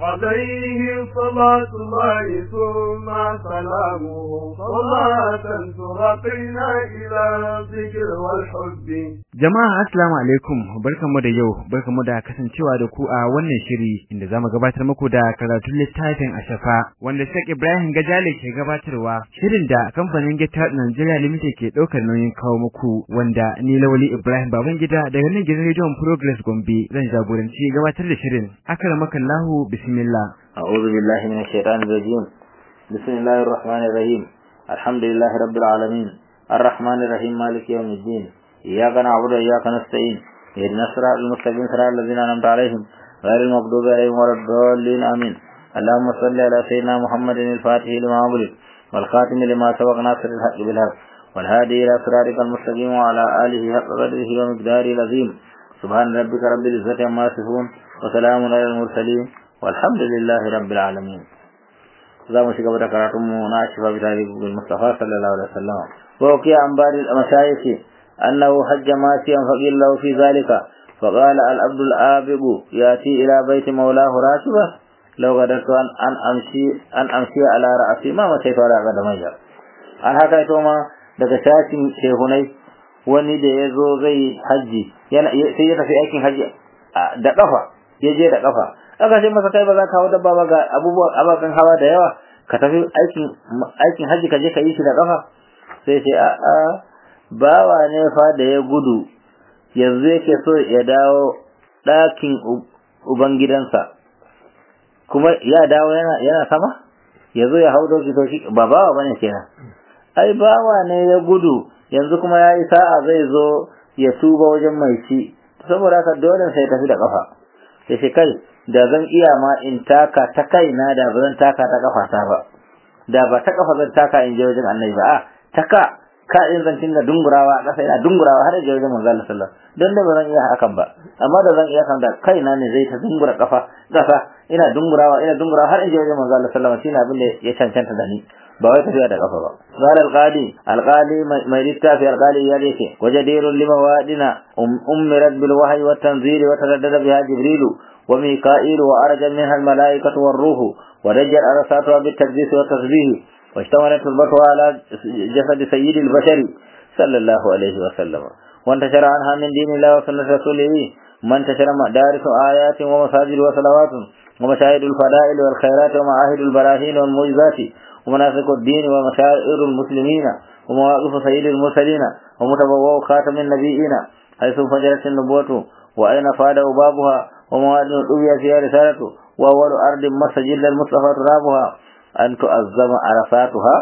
عليه صلاة الله ثم سلامه صلاة ترقينا إلى الذكر والحب Jama'a assalamu alaikum barkamu da yau barkamu da kasancewa da ku a wannan shiri inda zamu gabatar muku da karatun littafin Ashafa wanda Sheikh Ibrahim Gajale ke gabatarwa shirin da kamfanin Gita Nigeria Limited ke daukar nauyin kawo muku wanda ni Lawali Ibrahim Babangida daga nan gidan Radio Progress Gombe zan jagoranci gabatar da shirin akramakallahu bismillah أعوذ بالله من الشيطان الرجيم بسم الله الرحمن الرحيم الحمد لله رب العالمين الرحمن الرحيم مالك يوم الدين إياك نعبد وإياك نستعين اهدنا الصراط المستقيم صراط الذين أنعمت عليهم غير المغضوب عليهم ولا الضالين آمين اللهم صل على سيدنا محمد الفاتح لما أغلق والخاتم لما سبق ناصر الحق بالحق والهادي إلى صراطك المستقيم وعلى آله حق قدره ومقداره العظيم سبحان ربك رب العزة عما يصفون وسلام على المرسلين والحمد لله رب العالمين za mu shiga da karatunmu na shifa bi tarihi bil mustafa sallallahu alaihi wasallam wa ukiya an bari al-mashayikh annahu hajja masiyan faqil lahu fi zalika فقال العبد الآبب يأتي إلى بيت مولاه راشبا لو قدرت أن أن أمشي أن أمشي على رأسي ما مشيت على قدمي an haka ito ma daga shashin shehunai wani da ya zo zai hajji sai ya tafi aikin hajji da kafa ya je da kafa aka ce masa kai ba za ka hawa dabba ba ga abubuwan ababen hawa da yawa ka tafi aikin aikin haji ka je ka yi shi da kafa sai ce a a bawa ne fa da ya gudu yanzu yake so ya dawo ɗakin ubangidansa kuma ya dawo yana yana sama ya zo ya hau doki to shi ba bawa bane kenan ai bawa ne ya gudu yanzu kuma ya yi sa'a zai zo ya tuba wajen mai shi saboda haka dole sai tafi da kafa sai shi kai da zan iya ma in taka ta kaina da ba zan taka ta kafata ba da ba ta kafa zan taka in je wajen annabi ba a taka ka in zan tinga dungurawa a ƙasa ina dungurawa har je wajen manzo Allah sallallahu don da ba zan iya hakan ba amma da zan iya kan da kaina ne zai ta dungura kafa ƙasa ina dungurawa ina dungurawa har in je wajen manzo Allah sallallahu alaihi wasallam shine abin da ya cancanta da ni ba wai tafiya da kafa ba qala alqadi alqadi mai littafi alqadi ya dace wajadirun lima wadina ummirat bil wahyi wa tanzil wa taraddada biha jibrilu wa mika'il wa arja minha al malaikatu war ruhu wa rajal arsatuha bit taqdis wa tasbih واشتملت البطوة على جسد سيد البشر صلى الله عليه وسلم وانتشر عنها من دين الله وسنة رسوله من انتشر مدارس آيات ومساجد وصلوات ومشاهد الفضائل والخيرات ومعاهد البراهين والمعجزات ومناسك الدين ومشاعر المسلمين ومواقف سيد المرسلين ومتبوأ خاتم النبيين حيث فجرت النبوة وأين فاد بابها ومواد الأبية فيها رسالته وأول أرض مسجد المصطفى ترابها أن تؤذم عرفاتها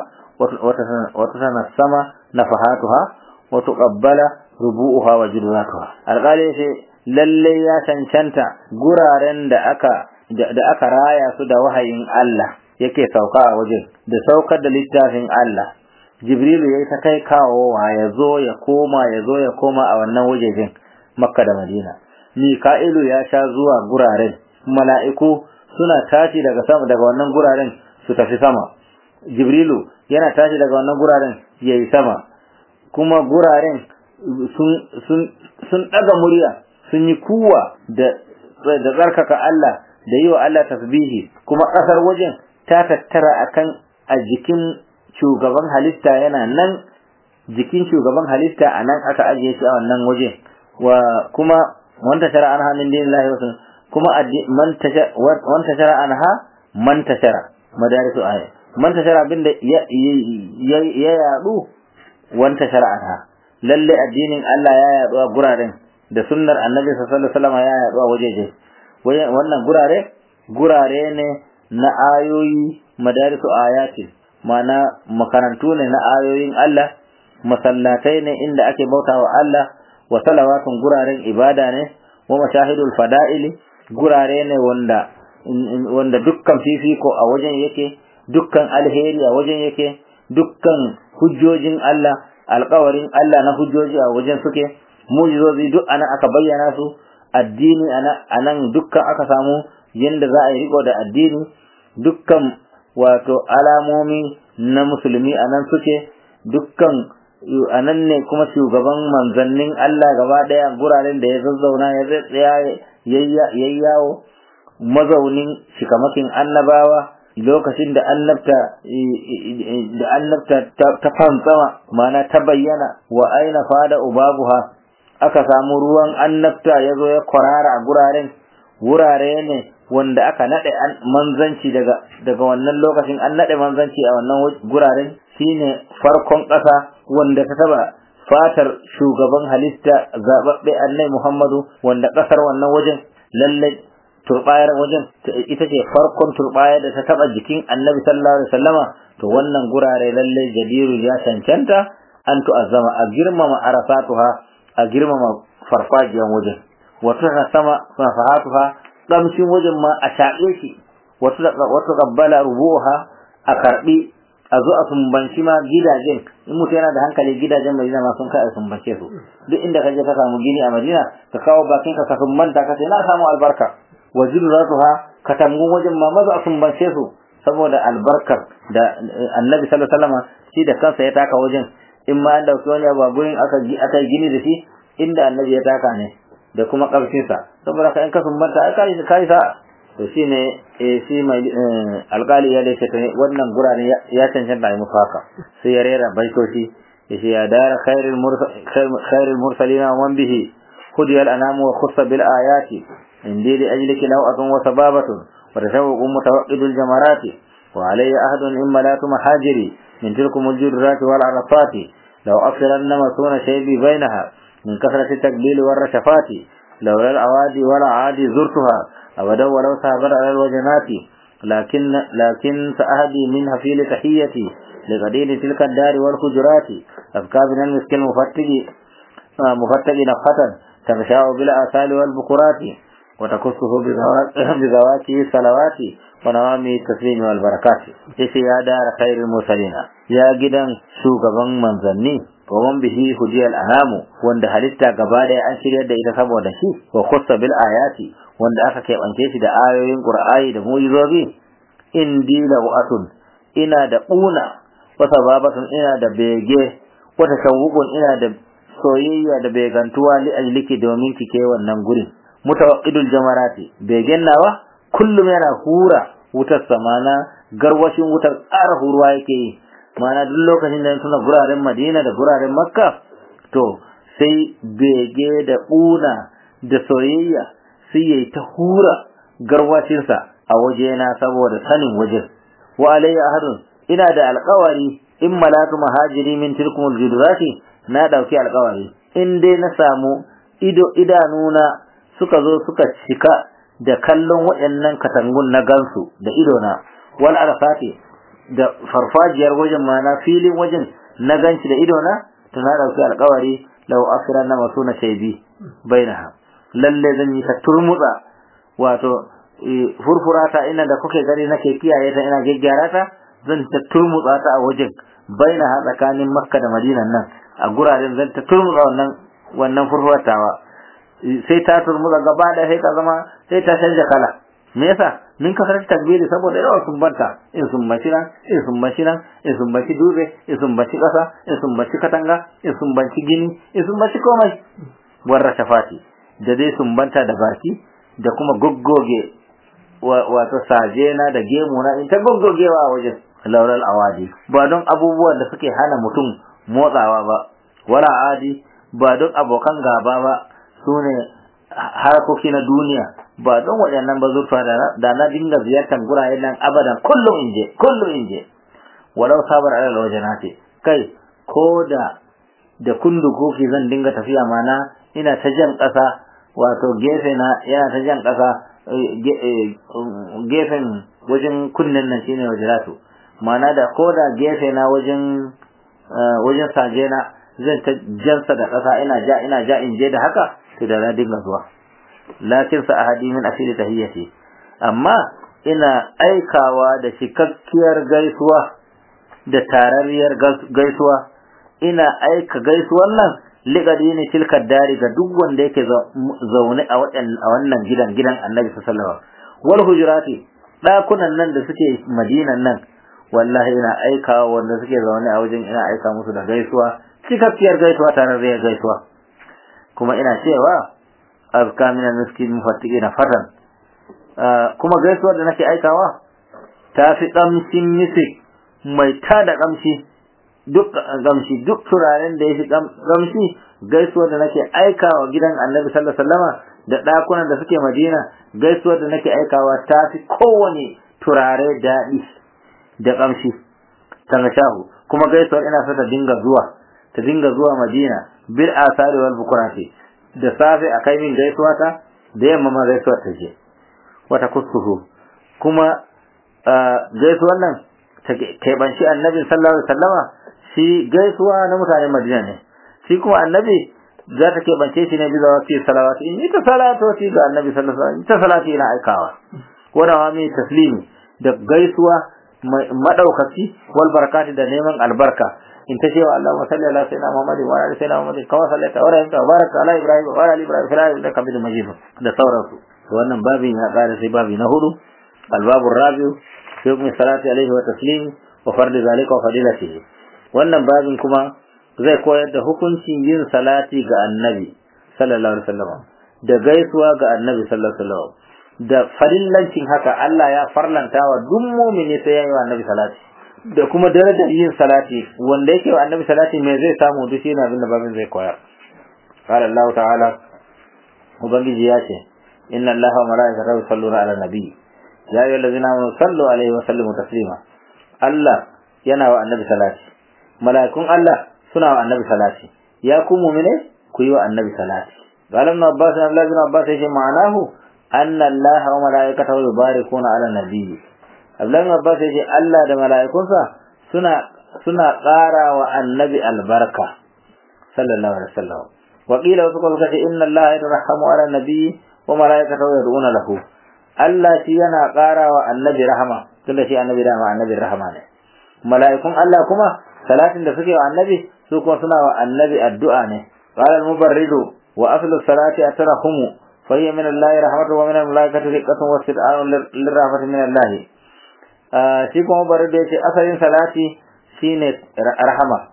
وتتنسم نفحاتها وتقبل ربوءها وجلاتها القالي lalle ya cancanta guraren da aka da aka raya su da wahayin Allah yake sauka a wajen da saukar da littafin Allah Jibrilu yayi ta kai kawowa ya zo ya koma ya zo ya koma a wannan wajejen Makka da Madina Mika'ilu ya sha zuwa guraren mala'iku suna tashi daga sama daga wannan guraren su tafi sama Jibrilu yana tashi daga wannan guraren yayi sama kuma guraren sun sun sun daga murya sun yi kuwa da da tsarkaka Allah da yi wa Allah tasbihi kuma ƙasar wajen ta tattara akan a jikin shugaban halitta yana nan jikin shugaban halitta a nan aka ajiye shi a wannan waje wa kuma wanta shara an hannun dinin lahi wasu kuma wanta shara an ha man tashara madarisu aya man tashara abinda ya yadu wanta shara an ha lalle addinin Allah ya yadu a guraren da sunnar annabi sallallahu alaihi wasallam ya yadu a wajeje wannan gurare gurare ne na ayoyi madarisu ayati mana makarantu ne na ayoyin Allah masallatai ne inda ake bautawa Allah wa salawatun guraren ibada ne wa mashahidul fada'ili gurare ne wanda wanda dukkan fifiko a wajen yake dukkan alheri a wajen yake dukkan hujjojin Allah alkawarin Allah na hujjoji a wajen suke mujizozi duk ana aka bayyana su addini anan dukkan aka samu yanda za a yi riko da addini dukkan wato alamomi na musulmi anan suke dukkan anan ne kuma shugaban manzannin Allah gaba daya guraren da ya zazzauna ya tsaya yayi yawo mazaunin shikamakin annabawa lokacin da annabta da annabta ta fantsama mana ta bayyana wa aina fada ubabuha aka samu ruwan annabta ya zo ya kwarara a guraren wurare ne wanda aka nade manzanci daga daga wannan lokacin an nade manzanci a wannan guraren shine farkon ƙasa wanda ta taba fatar shugaban halitta zababbe annai Muhammadu wanda ƙasar wannan wajen lalle turbayar wajen ita ce farkon turbayar da ta taba jikin annabi sallallahu alaihi wasallama to wannan gurare lalle jadiru ya cancanta an tu'azzama a girmama arafatuha a girmama farfajiyan wajen wato sama safahatuha kamshin wajen ma a shaƙe shi wato wato qabbala rubuha a karbi a zo a sumbanci ma gidajen in mutum yana da hankali gidajen Madina ma sun kai a sumbance su duk inda ka je ka samu gini a Madina ka kawo bakin ka ka sumbanta ka ce na samu albarka wa zurratuha katangun wajen ma maza a sumbance su saboda albarkar da Annabi sallallahu alaihi wasallam shi da kansa ya taka wajen in ma an dauki wani abu gurin aka aka gini da shi inda Annabi ya taka ne da kuma karfin sa saboda ka in ka sumbanta ai kai kai sa to shine eh shi mai alƙali ya dace ta wannan gurare ya cancanta yi musu haka sai ya rera baitoci ya ce ya dara khairul khairul mursalina wa bihi hudiyal anamu wa khussa bil ayati indi li ajliki naw'atun wa sababatun wa tashawwuqun mutawaqqidul jamarati wa alayya ahdun imma la tumhajiri min tilkum al-jurrati wal arafati law afiranna masuna shaybi bainaha min kasrati takbil war rashafati لولا الأوادي ولا عادي زرتها أبدا ولو سابر على الوجنات لكن لكن سأهدي منها في لتحيتي لقدير تلك الدار والحجرات أذكى من المسك المفتق مفتق نفحة تغشاء بالآثال والبكرات وتكسه بذواته الصلوات ونوامي التسليم والبركات إيش يا دار خير المرسلين يا جدا شوكبا منزلني waman bihi hudiyal anamu wanda halitta gaba daya an shiryar da ita saboda shi wa khussa bil ayati wanda aka keɓance shi da ayoyin qur'ani da mu'izobi indi lawatun ina da una wa sababatun ina da bege wa tashawwuqun ina da soyayya da begantuwa li ajliki domin kike wannan gurin mutawaqqidul jamarati begen nawa kullum yana hura wutar samana garwashin wutar ƙara huruwa yake yi mana duk lokacin da suna guraren madina da guraren makka to sai bege da ƙuna da soyayya sai yayi ta hura garwashinsa a wajena saboda sanin wajen wa alayya ahadun ina da alƙawari in malatu mahajiri min tilkumul judurati na dauki alƙawari in dai na samu ido idanuna suka zo suka cika da kallon waɗannan katangun na gansu da idona wal arfati da farfajiyar wajen ma na filin wajen na ganci da idona to na dauki alƙawari law akhiran na masuna shaybi bainaha lalle zan yi ta turmutsa wato furfurata ina da kuke gani nake kiyaye ta ina gyaggyara ta zan ta turmutsa ta a wajen bainaha tsakanin makka da madinan nan a guraren zan ta turmutsa wannan wannan furfuratawa sai ta turmutsa gaba da sai ta zama sai ta canja kala me yasa min ka karanta takbiri saboda yawa sun banta in sun baci nan in sun baci nan in sun baci dube in sun baci kasa in sun baci katanga in sun baci gini in sun baci komai warra shafati da dai sun banta da baki da kuma goggoge wato sajena da gemu na in ta goggogewa a wajen laural awadi ba don abubuwan da suke hana mutum motsawa ba wala adi ba don abokan gaba ba sune harkoki na duniya ba don waɗannan ba zurfa da na dinga ziyartar gurare nan abadan kullum in je kullum in je walau sabar alal wajenati kai ko da da kundu kofi zan dinga tafiya mana ina ta jan ƙasa wato gefe na yana ta jan ƙasa gefen wajen kunnen nan shine wajenatu mana da ko da gefe na wajen wajen saje na zan ta jansa da ƙasa ina ja ina ja in je da haka to da na dinga zuwa lakin sa ahadi min asiri tahiyyati amma ina aikawa da cikakkiyar gaisuwa da tarariyar gaisuwa ina aika gaisuwan nan liqadini tilka dari ga duk wanda yake zaune a wannan gidan gidan Annabi sallallahu alaihi wasallam wal hujurati dakunan nan da suke Madinan nan wallahi ina aikawa wanda suke zaune a wajen ina aika musu da gaisuwa cikakkiyar gaisuwa tarariyar gaisuwa kuma ina cewa azka min al-miskin mufattiqina fatan kuma gaisuwar da nake aikawa ta fi kamshin misik mai tada kamshi duk gamshi duk turaren da ya fi gamshi gaisuwar da nake aikawa gidan annabi sallallahu alaihi wasallama da ɗakunan da suke madina gaisuwar da nake aikawa ta fi kowane turare daɗi da kamshi shahu kuma gaisuwar ina so ta dinga zuwa ta dinga zuwa madina bil asari wal bukurati da safe a kai min gaisuwa ta da yamma ma gaisuwar ta je wata kusuhu kuma gaisuwar nan ta keɓanci annabi sallallahu alaihi wasallama shi gaisuwa na mutanen madina ne shi kuma annabi za ta keɓance shi ne bisa wasu salawati in ita salatoti ga annabi sallallahu alaihi wasallam ita salati ina aikawa wani wa mai taslimi da gaisuwa madaukaki wal barakati da neman albarka in ta cewa Allah wa salli ala sayyidina Muhammadin wa ala sayyidina Muhammadin kama sallaita wa rahimta wa baraka ala Ibrahim wa ala Ibrahim fil alamin innaka Hamidum Majid da sauransu wannan babin ya kare sai babi na hudu albabu rabiu fi hukmi salati alaihi wa taslim wa fardi zalika wa fadilatihi wannan babin kuma zai koyar da hukuncin yin salati ga annabi sallallahu alaihi wasallam da gaisuwa ga annabi sallallahu alaihi wasallam da farillancin haka Allah ya farlanta wa duk mu'mini sai ya yi wa annabi salati da kuma darajar yin salati wanda yake wa annabi salati me zai samu duk shi na abin da babin zai koyar qala Allah ta'ala ubangiji ya ce inna Allah wa malaikatahu yusalluna ala nabi ya ayyuhallazina amanu sallu alaihi wa sallimu taslima Allah yana wa annabi salati mala'ikun Allah suna wa annabi salati ya ku mu'mine ku yi wa annabi salati qala ibn abbas abdullah ibn abbas yace ma'anahu anna Allah wa malaikatahu yubarikuna ala nabi abdullah ibn abbas yace Allah da mala'ikunsa suna suna ƙara wa annabi albarka sallallahu alaihi wasallam wa qila wasu kuma kace inna Allah yarhamu ala nabi wa malaikatahu yad'una lahu Allah shi yana ƙara wa annabi rahama tunda shi annabi da annabi rahama ne mala'ikun Allah kuma salatin da suke wa annabi su kuma suna wa annabi addu'a ne qala al-mubarridu wa aslu salati atrahumu fa hiya min Allah rahmatu wa min al-malaikati riqatun wa sid'an lirahmati min Allah shi kuma mubarridu yace asalin salati shine rahama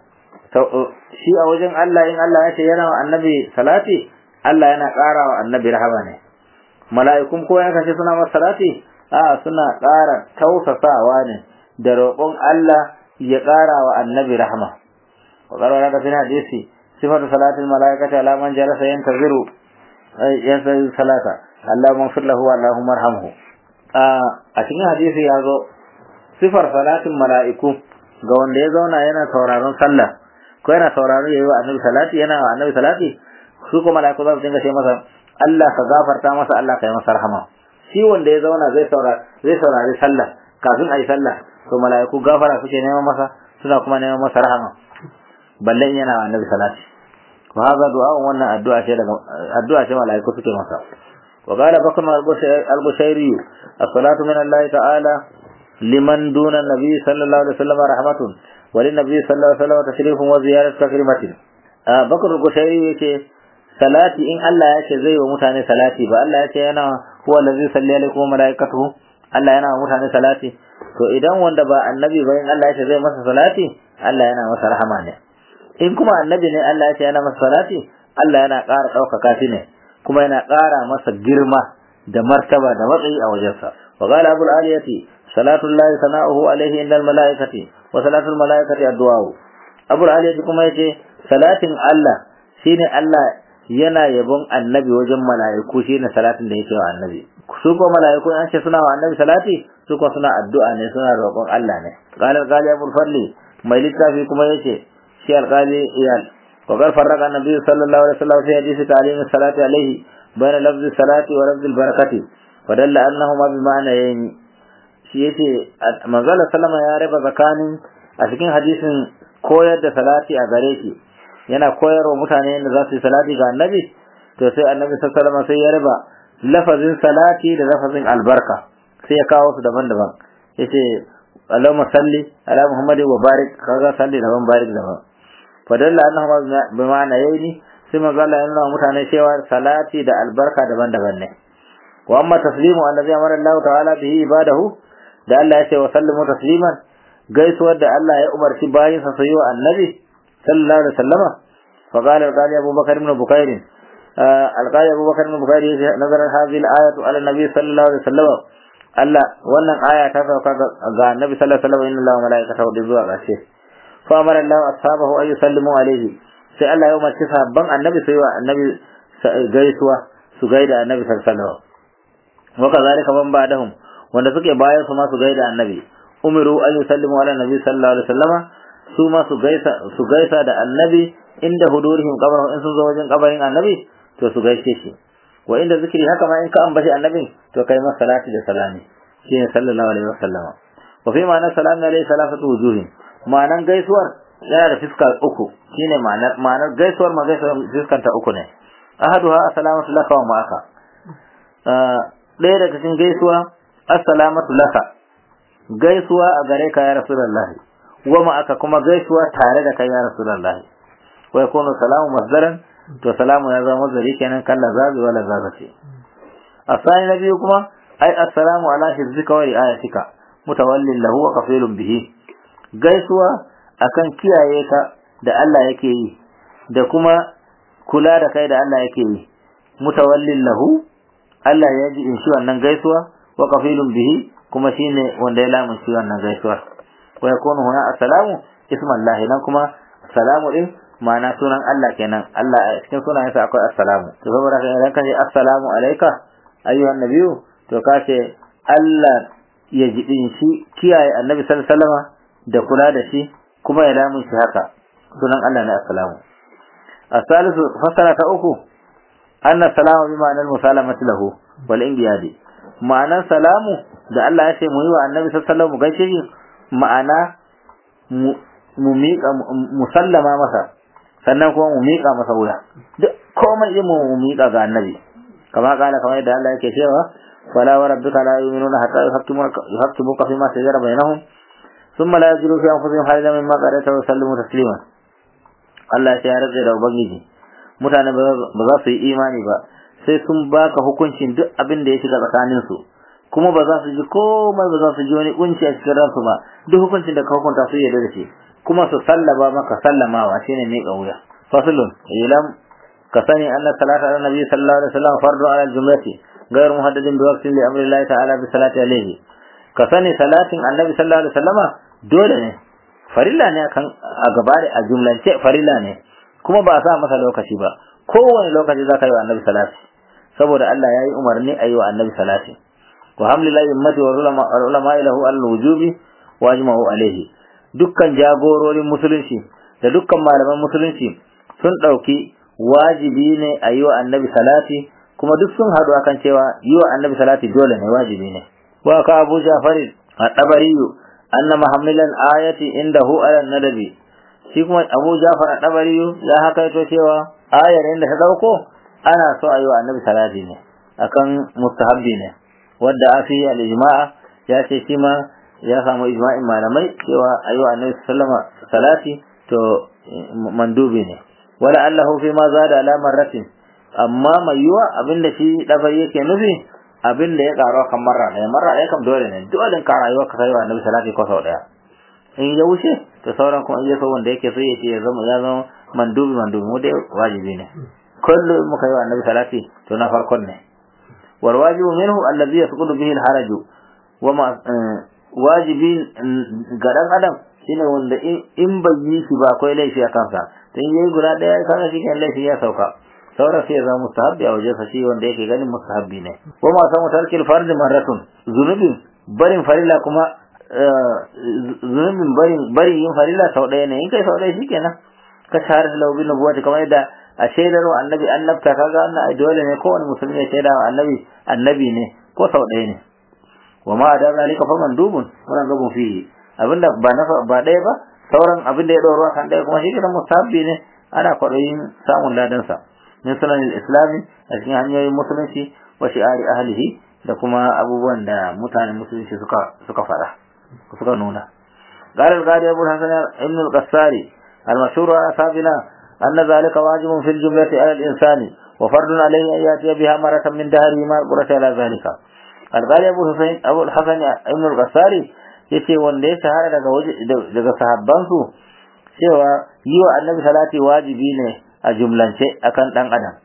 shi a wajen Allah in Allah ya ce yana wa annabi salati Allah yana ƙara wa annabi rahama ne mala'ikun ko ya kace suna masa salati a suna ƙara tausasawa ne da roƙon Allah ya ƙara wa annabi rahama wa ƙarara da fina hadisi sifatu salatin mala'ikati ala man jalasa yantaziru yantaziru salata Allah maghfir lahu wa Allahumma arhamhu a cikin hadisi ya zo sifar salatin mala'iku ga wanda ya zauna yana sauraron sallah ko yana sauraron yayi wa annabi salati yana wa annabi salati su kuma mala'iku za su dinga ce masa Allah ka gafarta masa Allah ka yi masa rahama shi wanda ya zauna zai saurari zai saurari sallah kafin ayi sallah to mala'iku gafara suke neman masa suna kuma neman masa rahama balle yana wa annabi salati wa hada du'a wannan addu'a ce daga addu'a ce mala'iku suke masa wa qala bakr al-busayri as-salatu min Allah ta'ala liman duna nabi sallallahu alaihi wasallam rahmatun wa lin nabi sallallahu alaihi wasallam tashrifun wa ziyarat takrimatin bakr al-busayri yace salati in Allah ya ce zai wa mutane salati ba Allah ya ce yana huwa allazi salli alaikum wa malaikatuhu Allah yana wa mutane salati to idan wanda ba annabi ba in Allah ya ce zai masa salati Allah yana masa rahama ne in kuma annabi ne Allah ya ce yana masa salati Allah yana ƙara ɗaukaka shi ne kuma yana ƙara masa girma da martaba da matsayi a wajensa wa qala abul aliyati salatu llahi sana'uhu alaihi indal malaikati wa salatu al malaikati addu'a abul aliyati kuma yace salatin Allah shine Allah yana yabon annabi wajen mala'iku shine salatin da yake wa annabi su ko mala'iku an ce suna wa annabi salati su ko suna addu'a ne suna roƙon Allah ne qala qali abul fadli mai littafi kuma yace shi alqali iyal wa qad farraqa annabi sallallahu alaihi wasallam fi hadisi ta'lim salati alaihi bayna lafz salati wa lafz barakati wa dalla annahuma bi ma'nayn shi yace manzala sallama ya raba tsakanin a cikin hadisin koyar da salati a gare shi yana koyarwa mutane yadda za su yi salati ga annabi to sai annabi sallallahu sai ya raba lafazin salati da lafazin albarka sai ya kawo su daban-daban yace Allahumma salli ala Muhammad wa barik kaga salli daban barik daban fadalla annahu bi ma'ana yayi sai manzo Allah ya nuna mutane cewa salati da albarka daban-daban ne wa amma taslimu allazi amara Allah ta'ala bihi ibadahu da Allah ya ce wa sallimu tasliman gaisuwar da Allah ya umarci bayinsa su yi wa annabi sallallahu alaihi wasallama fa qala qali Abu Bakar ibn Bukair alqali abubakar bin bukhari nazar hadhihi al-ayatu ala nabi sallallahu alaihi wasallam Allah wannan aya ta sauka ga annabi sallallahu alaihi wasallam inna allaha malaikatahu da zuwa ƙarshe fa amara Allah ashabahu ay yusallimu alaihi sai Allah ya umarci sahabban annabi sai wa annabi gaisuwa su gaida annabi sallallahu alaihi wasallam wa kazalika man ba'dahum wanda suke bayan su ma su gaida annabi umiru an yusallimu ala nabi sallallahu alaihi wasallama su ma su gaisa su gaisa da annabi inda hudurihim qabr in sun zo wajen kabarin annabi to su gaishe shi wa inda zikiri haka ma in ka ambaci annabin to kai masa salati da salami shine sallallahu alaihi wasallama wa fi ma'ana salamu alaihi salatu wujuhin ma'anan gaisuwar yana da fiska uku shine ma'anar ma'anar gaisuwar ma gaisuwar fiskan ta uku ne ahaduha assalamu laka wa ma'aka ɗaya daga cikin gaisuwa assalamatu laka gaisuwa a gare ka ya rasulullahi wa ma'aka kuma gaisuwa tare da kai ya rasulullahi wa yakunu salamu masdaran to salamu ya zama masdari kenan kan lazazi wa lazazati asani na biyu kuma ai assalamu ala hizzika wa ri'ayatika mutawallin lahu wa kafilun bihi gaisuwa akan kiyaye ka da Allah yake yi da kuma kula da kai da Allah yake yi mutawallin lahu Allah ya ji in shi wannan gaisuwa wa kafilun bihi kuma shine wanda ya lamun shi wannan gaisuwa wa yakunu huna assalamu ismallahi nan kuma salamu din ma'ana sunan Allah kenan Allah a cikin sunayensa akwai assalamu to saboda haka idan ka ce assalamu alayka ayyuhan nabiyyu to ka ce Allah ya jibin shi kiyaye annabi sallallahu alaihi wasallam da kula da shi kuma ya lamun shi haka sunan Allah ne assalamu asalisu fasara ta uku anna salamu bi ma'anar musalamati lahu wal inqiyadi ma'anar salamu da Allah ya ce mu yi wa annabi sallallahu alaihi wasallam mu gaishe shi ma'ana mu miƙa musallama masa sannan kuma mu miƙa masa wuya duk komai yin mu miƙa ga annabi kama kala kamar yadda Allah yake cewa fala wa rabbika la yu'minuna hatta yuhaqqimuka fima shajara bainahum thumma la yajidu fi anfusihim harajan mimma qadaita wa yusallimu taslima Allah ya rage da ubangiji mutane ba za su yi imani ba sai sun baka hukuncin duk abin da ya shiga tsakanin su kuma ba za su ji komai ba za su ji wani kunci a cikin ransu ba duk hukuncin da ka hukunta su yarda da shi kuma su sallaba maka sallamawa shine mai kauya faslun ilam ka sani anna salata ala nabi sallallahu alaihi wasallam fardu ala jumlati غير محدد بوقت لامر الله تعالى بالصلاه عليه ka sani salatin annabi sallallahu alaihi wasallama dole ne farilla ne kan a gaba a jumlance farilla ne kuma ba a sa masa lokaci ba kowane lokaci za ka yi wa annabi salati saboda Allah ya yi umarni a yi wa annabi salati wa hamlillahi ummati wa ulama ilahu al-wujubi wa ajma'u alaihi dukkan jagororin musulunci da dukkan malaman musulunci sun ɗauki wajibi ne a yi wa annabi salati kuma duk sun haɗu akan cewa yi wa annabi salati dole ne wajibi ne wa ka abu jafari a ɗabariyu anna muhammilan ayati indahu ala nadabi shi kuma abu jafar a ɗabariyu ya haka ito cewa ayar inda ta ɗauko ana so a yi wa annabi salati ne akan mustahabbi ne wadda a fi al-ijma'a ya ce shi ma ya samu ijma'in malamai cewa a yi wa annabi sallama salati to mandubi ne wala allahu fi ma zada ala marratin amma mai yiwa abinda shi dabar yake nufi abinda ya karo kan marra ɗaya marra ɗaya kam dole ne dole ka rayuwa ka kai wa annabi salati ko sau ɗaya in ya wuce to sauran kuma iya so wanda yake so ya ce ya zama ya zama mandubi mandubi mu dai wajibi ne kullum muka yi wa annabi salati to na farkon ne wal wajibu minhu allazi yasqutu bihi al haraju wa ma wajibi ga dan adam shine wanda in bai yi shi ba akwai laifi a kansa to in yayi guda daya kaga shi kan laifi ya sauka sauran sai ya zama mustahabbi a wajen shi wanda yake ganin mustahabbi ne wa ma samu tarkil fardi marratun zunubin barin farilla kuma zunubin barin bari yin farilla sau ɗaya ne in kai sau ɗaya shikenan ka shahara da laubin nubuwati kamar yadda a shaidar wa annabi annabta kaga wannan ai dole ne kowane musulmi ya shaida wa annabi annabi ne ko sau ɗaya ne wa ma da zalika fa mandubun wannan gabun fihi abinda ba na ba ɗaya ba sauran abinda ya ɗora kan ɗaya kuma shi kenan musabbi ne ana kwaɗayin samun ladansa min sunan islami a cikin hanyoyin musulunci wa shi'ari ahlihi da kuma abubuwan da mutanen musulunci suka suka faɗa suka nuna قال القاضي أبو الحسن ابن القساري المشهور على أصحابنا أن ذلك واجب في الجملة على الإنسان وفرض عليه أن يأتي بها مرة من دهره ما القرة على ذلك القاضي أبو الحسن أبو الحسن ابن القساري yace wanda ya shahara daga daga sahabbansu cewa yi wa annabi salati wajibi ne a jumlance akan dan adam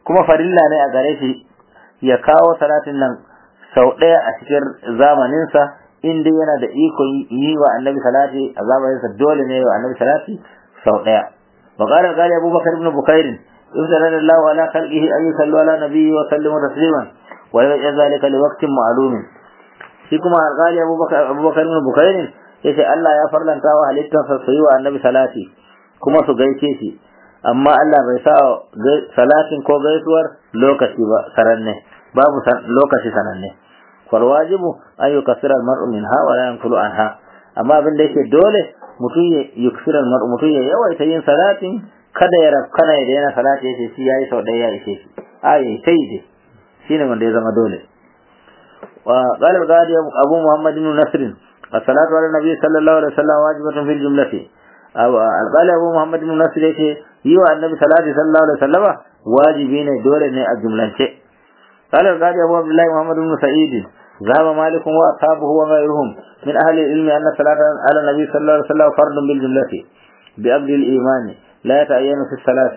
kuma farilla ne a gare shi ya kawo salatin nan sau ɗaya a cikin zamaninsa in dai yana da iko yi wa annabi salati a zamaninsa dole ne wa annabi salati sau ɗaya wa qala qali abubakar ibn bukair ibtala Allah ala khalqihi ay yusallu ala nabiyyi wa sallimu tasliman wa yaj'al zalika li waqtin ma'lum shi kuma qali abubakar abubakar ibn bukair yace Allah ya farlanta wa halittarsa su yi wa annabi salati kuma su gaishe shi amma Allah bai sa salatin ko gaisuwar lokaci ba sananne babu lokaci sananne fal wajibu an yukassira al-mar'u minha wa la yanqulu anha amma abin da yake dole mutum ya yuksira al-mar'u mutum ya yawaita yin salatin kada ya rafkana ya daina salati yace shi yayi sau ɗaya ya ishe shi ayi sai dai shine wanda ya zama dole wa qala al-ghadi abu muhammad ibn nasr as-salatu ala nabi sallallahu alaihi wasallam wajibatun fil jumlati al-qali abu muhammad ibn nasr yace yi wa annabi salati sallallahu alaihi wasallama wajibi ne dole ne a jumlance قال القاضي أبو عبد الله محمد بن سعيد ذهب مالك وأصحابه وغيرهم من أهل العلم أن الصلاة على النبي صلى الله عليه وسلم فرض بالجملة بأبد الإيمان لا يتعين في الصلاة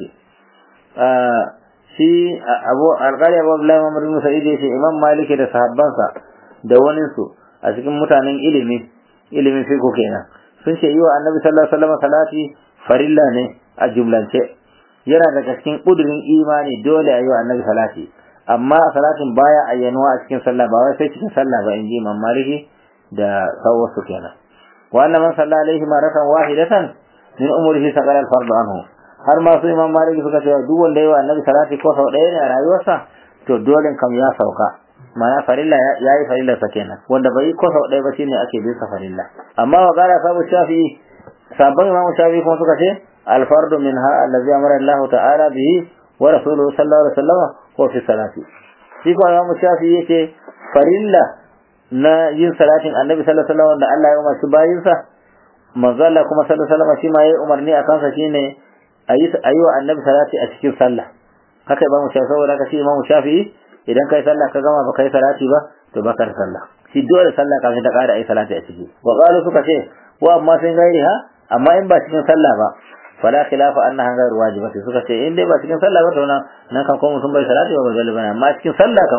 shi abu alƙali abu abdullahi muhammad bin sa'id yace imam maliki da sahabbansa da wanin su a cikin mutanen ilimi ilimin fiqh kenan sun ce yi wa annabi sallallahu alaihi wasallam salati farilla ne a jumlance yana daga cikin kudurin imani dole a yi wa annabi salati amma salatin baya ayyanuwa a cikin sallah ba wai sai cikin sallah ba in ji imam maliki da sauwasu kenan wa anna man salla alaihi maratan wahidatan min umrihi saqala al-fard anhu har ma su imam maliki suka ce duk wanda yayi wa annabi salati ko sau ɗaya ne a rayuwarsa to dole kam ya sauka ma'ana farilla ya yi farilla sa kenan wanda bai ko sau ɗaya ba shine ake bisa farilla amma wa qala sabu shafi'i sabon imam shafi'i kuma suka ce al-fardu minha allazi amara Allah ta'ala bihi wa rasuluhu sallallahu alaihi wasallam ko fi salati shi ko Imam Shafi yake farilla na yin salatin Annabi sallallahu alaihi wasallam wanda Allah ya umarci bayin sa manzo Allah kuma sallallahu alaihi wasallam shi ma yayi umarni a kansa shine ayi ayi wa Annabi salati a cikin sallah haka Imam Shafi saboda haka shi Imam Shafi idan kai sallah ka gama ba kai salati ba to ba ka sallah shi dole sallah kafin ta ƙara ayi salati a ciki wa qalu suka ce wa amma sun gairi ha amma in ba cikin sallah ba fala khilafa annaha ghayr wajibati suka ce in dai ba cikin sallah ba to nan nan kan ko mutum bai salati ba dole bane amma cikin sallah kan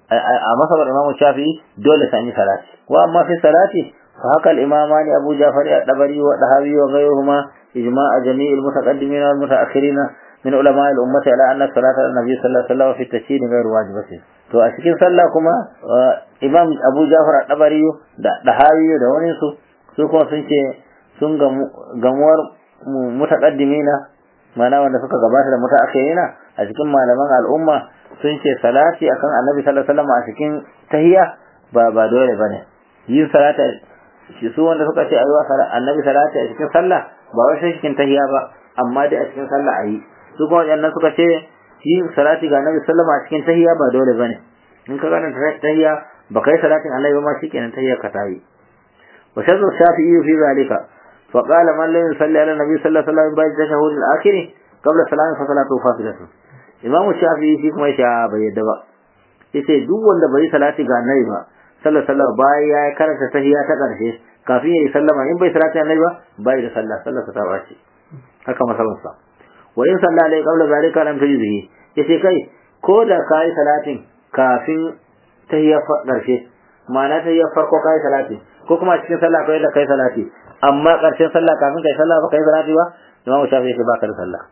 a masabar imamu shafi'i dole sai yi salati wa amma fi salati fa haka al-imamani abu ja'far ad-dabari wa dahawi wa ghayruhuma ijma' jami' al-mutaqaddimin wal mutaakhirin min ulama al-ummati ala anna salata an-nabi sallallahu alaihi wasallam fi at-tashin ghayr wajibati to a cikin sallah kuma imam abu ja'far ad-dabari da dahawi da wani su su kuma sun ce sun gamuwar mutaqaddimina mana wanda suka gabata da mutaakhirina a cikin malaman al'umma sun ce salati akan annabi sallallahu alaihi wasallam a cikin tahiyya ba ba dole bane yin salata shi su wanda suka ce ayyuwa annabi salati a cikin sallah ba wai sai cikin tahiyya ba amma dai a cikin sallah ayi su kuma wadannan suka ce yin salati ga annabi sallallahu alaihi wasallam a cikin tahiyya ba dole bane in ka gane tahiyya ba kai salatin annabi ba ma shikenan tahiyya ka tayi wa shaddu shafi'i fi zalika فقال من لم يصلي على النبي صلى الله عليه وسلم بعد التشهد الاخر قبل السلام فصلاته فاصله imamu shafi'i shi kuma yace bai yadda ba yace duk wanda bai salati ga annabi ba sallallahu alaihi wasallam bayan ya karanta tahiyya ta karshe kafin ya yi sallama in bai salati annabi ba bai da sallah sallah ta bace haka masalan sa wa in salla alai qabla zalika lam tajzihi yace kai ko da kai salatin kafin tahiyya karshe ma'ana tahiyya farko kai salati ko kuma cikin sallah kai da kai salati amma karshen sallah kafin kai sallah ba kai salati ba imamu shafi'i yace ba ka da sallah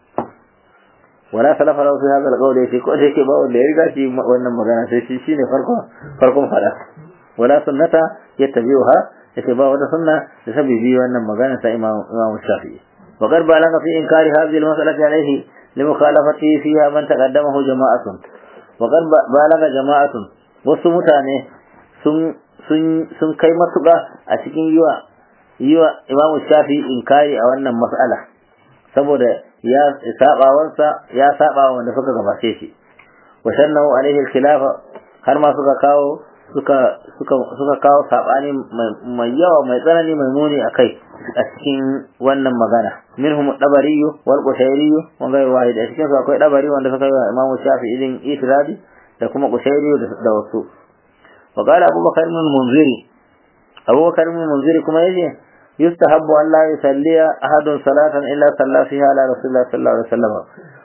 wala salafa lahu fi hadha al-qawl yace ko da yake ba wanda ya riga shi wannan magana sai shi shine farko farkon fada wala sunnata yattabi'uha yace ba wata sunna da sabibi wannan magana ta imam imam shafi'i wa qad balagha fi inkari hadhihi al-mas'alati alayhi limukhalafati fiha man taqaddamahu jama'atun wa qad balagha jama'atun wasu mutane sun sun sun kai matuƙa a cikin yiwa yiwa imam shafi'i inkari a wannan mas'ala saboda ya sabawansa ya saba wanda suka gabace shi wa shannahu alaihi al-khilafa har ma suka kawo suka suka suka kawo sabani mai yawa mai tsanani mai muni akai a cikin wannan magana minhum dabari wal qushairi wa ghayr wahid a cikin su akwai dabari wanda suka yi Imam Shafi'i din itiradi da kuma qushairi da wasu wa qala Abu Bakar ibn Munziri Abu Bakar ibn Munziri kuma yace يستحب أن لا يصلي أحد صلاة إلا صلى فيها على رسول الله صلى الله عليه وسلم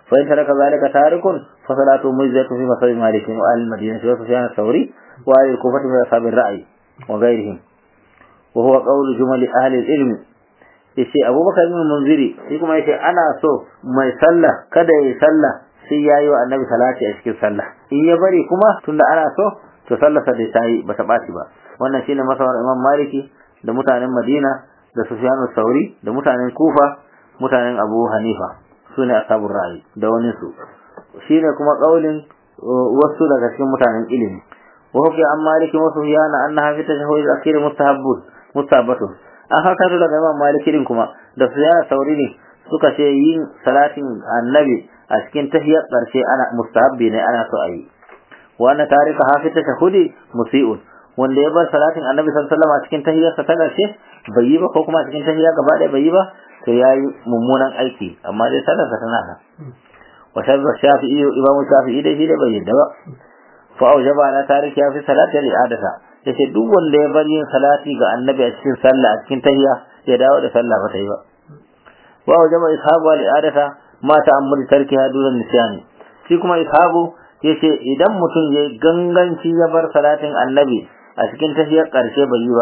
fa in taraka zalika tarikun fa salatu mujzatu fi masal malik wa al madinah wa sufyan thawri wa al kufah min ashab al ra'i wa ghayrihim wa huwa qawlu jumal ahli al ilm yace abubakar ibn munziri shi kuma yace ana so mai sallah kada yayi sallah sai yayi wa annabi salati a cikin sallah in ya bari kuma tunda ana so to sallarsa dai tayi bata baci ba wannan shine masawar imam maliki da mutanen madina da sufyan sauri da mutanen kufa mutanen abu hanifa sune ashabul ra'i da wani su shine kuma kaulin wasu daga cikin mutanen ilimi wa hukai an maliki wa sufyan annaha fi tashahhud akhir mustahabbun mustahabbatun an haka daga imam maliki din kuma da sufyan sauri ne suka ce yin salatin annabi a cikin tahiyar ƙarshe ana mustahabbi ne ana so a yi wannan tarika hafi ta shahudi musi'un wanda ya bar salatin annabi sallallahu alaihi wasallam a cikin tahiyarsa ta ƙarshe bai yi ba ko kuma a cikin tahiyya gaba ɗaya bai yi ba to yayi mummunan aiki amma dai sallarsa tana nan wa shabba shafi'i imamu shafi'i dai shi dai bai yadda ba fa aujaba ala tariki ya fi salati al-i'adata yace duk wanda ya bar yin salati ga annabi a cikin sallah a cikin tahiyya ya dawo da sallah ba ta yi ba wa aujaba ishabu al-i'adata ma ta'ammuli tarkiha dunan nisyani shi kuma ishabu yace idan mutum ya ganganci ya bar salatin annabi a cikin tafiyar karshe bai yi ba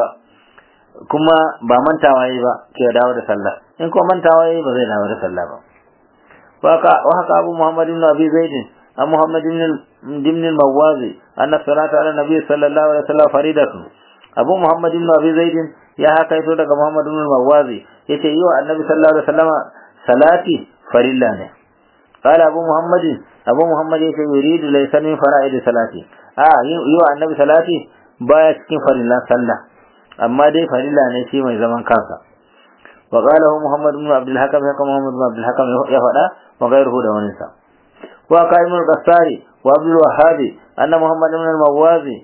kuma ba mantawa yi ba ke dawo da sallah in kuma mantawa yi ba zai dawo da sallah ba waka wa haka abu muhammad ibn abi zaid an muhammad ibn ibn al-mawazi anna salata ala nabi sallallahu alaihi wasallam faridatun abu muhammad ibn abi zaid ya haka ito daga muhammad ibn al-mawazi yace yi wa annabi sallallahu alaihi wasallam salati farilla ne قال أبو محمد أبو محمد يريد ليس من فرائض صلاتي آه يو النبي صلاتي baya cikin farilla sallah amma dai farilla ne shi mai zaman kansa wa qala Muhammad ibn Abdul Hakam haka Muhammad ibn Abdul Hakam ya faɗa wa gairuhu da wani sa wa qaimul qasari wa Abdul Wahhab anna Muhammad ibn al-Mawazi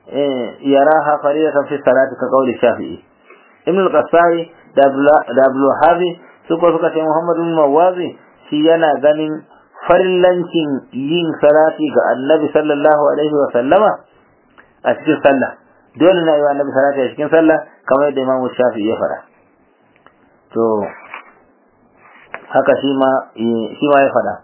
yaraha faridatan fi salati ka qawli Shafi'i ibn al-Qasari da Abdul Wahhab suka suka ce Muhammad ibn al-Mawazi shi yana ganin farillancin yin salati ga Annabi sallallahu alaihi wa sallama a cikin sallah dole na yi wa annabi salati a cikin sallah kamar yadda imamu shafi ya fara to haka shi ma shi ma ya fada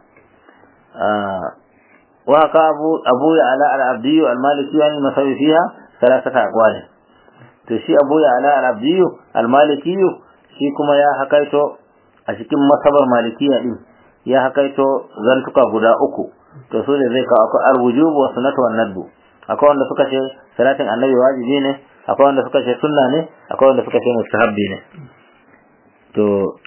wa haka abu abu ya ala al abdiyu al maliki yani masawi fiha salasata aqwal to shi abu ya ala al abdiyu al maliki shi kuma ya hakaito a cikin masabar malikiya din ya hakaito zantuka guda uku to su ne zai kawo akwai al wujub wa sunnatu wan nadbu akwai wanda suka ce salatin annabi wajibi ne akwai wanda suka ce sunna ne akwai wanda suka ce mustahabbi ne to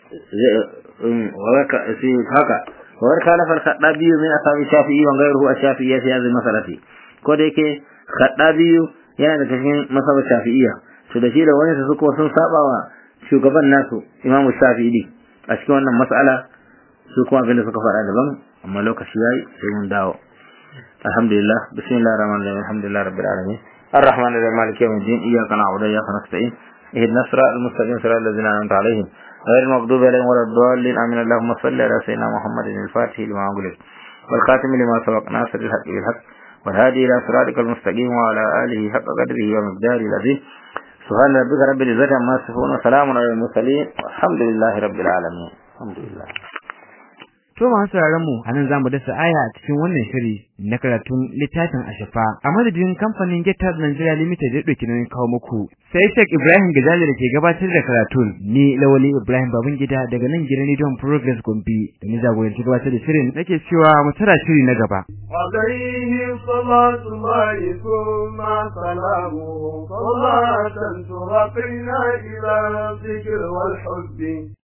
waka si haka wawar kana fal khadabi min asabi shafi'i wa ghayruhu ash-shafi'iyya fi hadhihi masalati ko da yake khadabi yana da cikin masaba shafi'iyya to da shi da wani su kuma sun saba wa shugaban nasu imamu shafi'i a cikin wannan mas'ala su kuma abin da suka faɗa daban amma lokaci yayi sai mun dawo الحمد لله بسم الله الرحمن الرحيم الحمد لله رب العالمين الرحمن الرحيم مالك يوم الدين إياك نعبد وإياك نستعين اهدنا الصراط المستقيم صراط الذين أنعمت عليهم غير المغضوب عليهم ولا الضالين آمين اللهم صل على سيدنا محمد الفاتح لما أغلق والخاتم لما سبق ناصر الحق بالحق والهادي إلى صراطك المستقيم وعلى آله حق قدره ومقداره العظيم سبحان ربك رب العزة عما يصفون وسلام على المرسلين والحمد لله رب العالمين الحمد لله To masu sauraron mu anan zamu dasa aya a cikin wannan shiri na karatun littafin Ashafa a madadin kamfanin Getar Nigeria Limited da dauki nauyin kawo muku sai Sheikh Ibrahim Gajali da ke gabatar da karatun ni Lawali Ibrahim Babangida daga nan gidan Rediyon Progress Gombe da ni jagoranci gabatar da shirin nake cewa mu tara shiri na gaba عليه صلاة الله ثم سلامه صلاة ترقينا إلى الذكر والحب